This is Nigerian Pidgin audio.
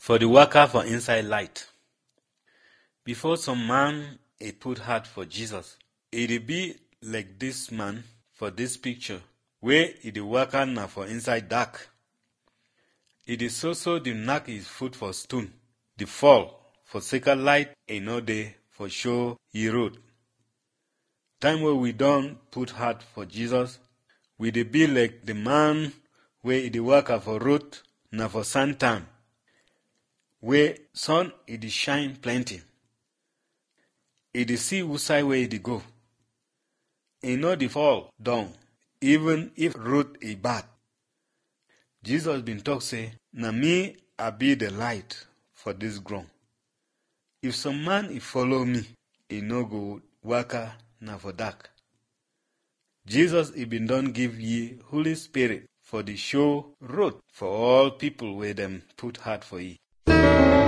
for the worker for inside light. Before some man e put heart for Jesus, e dey be like this man for this picture wey e dey waka na for inside dark. E dey so so dey knack his foot for stone, dey fall for second light e no dey for show e road. Time wey we don put heart for Jesus, we dey be like the man wey e dey waka for road na for sun time wey sun e dey shine plenty. E dey see which side wey e dey go. E no dey fall down even if road e bad. Jesus bin talk say, na me I be the light for this ground. If some man e follow me, e no go waka na for dark. Jesus e bin don give ye Holy Spirit for the show road for all people wey dem put heart for ye.